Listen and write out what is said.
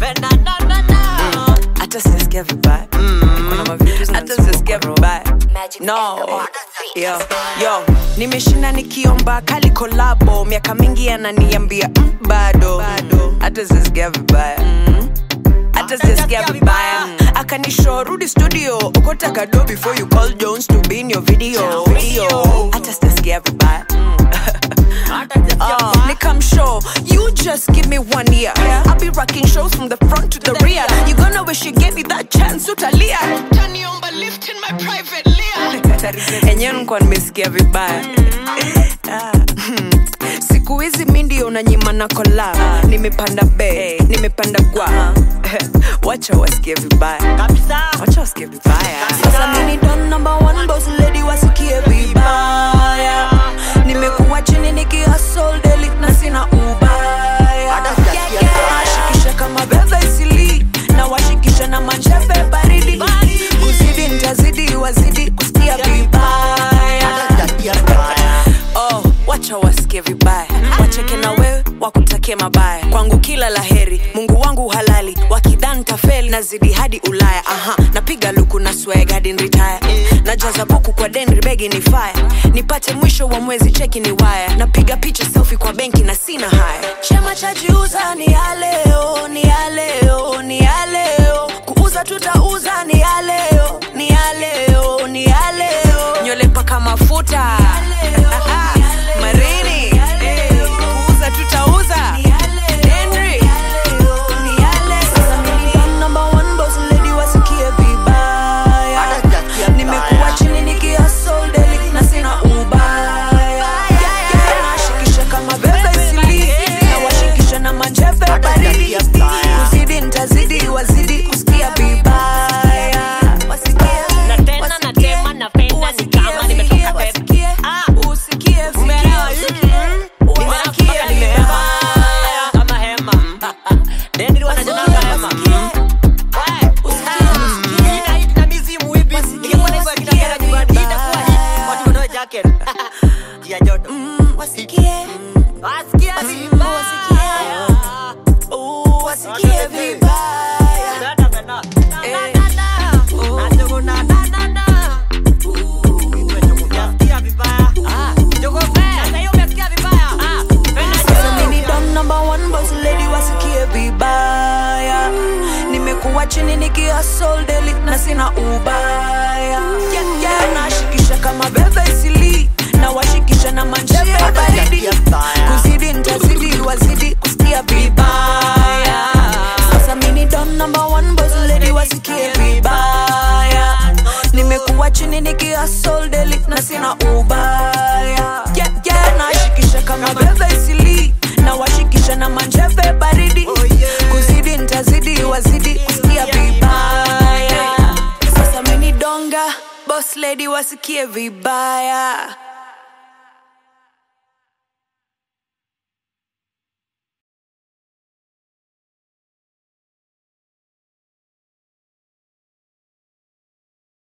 napenda na na na hata sijasikia vibaya Kuna mavitu Hata zinanisumbua sijasikia kwa roho. vibaya. no yo, yo nimeshinda nikiomba kali kolabo miaka mingi ananiambia mm, bado hata sijasikia vibaya hata sijasikia vibaya akanisho rudi studio okota kado before you call jones to be in your video video hata sijasikia vibaya Uh, Nick, sure you just give me one year. I'll be rocking shows from the front to the rear. You gonna wish you gave me that chance, utalia. Taniomba lift in my private layer. Enyewe nilikuwa nimesikia vibaya. Ah, hmm. Siku hizi mi ndio unanyima na kola. Nimepanda be, nimepanda gwa. Wacha wasikie vibaya. kabisa Wacha wasikie vibaya. Sasa mimi don number one boss lady wasikie vibaya. Nimekuwa chini nikihustle daily na sina ubaya. Hata sijasikia vibaya. Nashikisha kama bebe isili na washikisha na mancheve baridi. Kuzidi nitazidi wazidi kusikia vibaya. hata sijasikia vibaya Oh, wacha wasikie vibaya wacheke na wewe wakutakie mabaya kwangu kila laheri mungu wangu halali wakidhan tafeli nazidi hadi ulaya aha napiga luku na swag hadi nritaya najaza buku kwa denri begi ni faya nipate mwisho wa mwezi cheki ni waya napiga picha selfi kwa benki na sina haya chema cha jiuza ni ya leo ni ya leo ni ya leo kuuza tutauza ni ya leo ni ya leo ni ya leo nywele paka mafuta marini kuuza tutauza Henry. Sasa mimi ni number one boss lady wasikie vibaya hata sijasikia nimekuwa vibaya chini nikihustle daily na sina ubaya nashikisha kama bebe isili na washikisha na manjeve baridi sijasikia vibaya. kuzidi nitazidi wazidi kusikia vibaya Wasikie, na tena na wasikie, tema napenda ni kama nimetoka pepe wasikie, Ah. usikie, Umeelewa? usikie, Mm. usikie, Nimeamka mpaka wasikie nimehema. vibaya. kama hema dendi wanajenanga hema We, usikie. ina hit na mizimu hivi ingekuwa na hivyo ya kitagera nyumbani itakuwa hit watu wanao jacket ya joto Wasikie, wasikia vibaya uh, wasikie vibaya. Na, na, na, na. Na, na, na. Na, jogo, na, na, na, na. Umesikia vibaya? Ah, jogo, sasa hiyo umesikia vibaya? Ah, penda Sasa jogo. mimi ni don number one boss lady wasikie vibaya nimekuwa chini nikihustle daily na sina ubaya yeah, yeah. nashikisha kama bebe isili na washikisha na manjeve baridi Sijasikia vibaya. kuzidi nitazidi wazidi kusikia vibaya sasa mimi ni don number one boss lady wasikie vibaya nimekuwa chini nikihustle daily na sina ubaya yeah, yeah. nashikisha kama bebe isili na washikisha na manjeve baridi Oh, yeah. kuzidi nitazidi wazidi kusikia vibaya sasa mini donga boss lady wasikie vibaya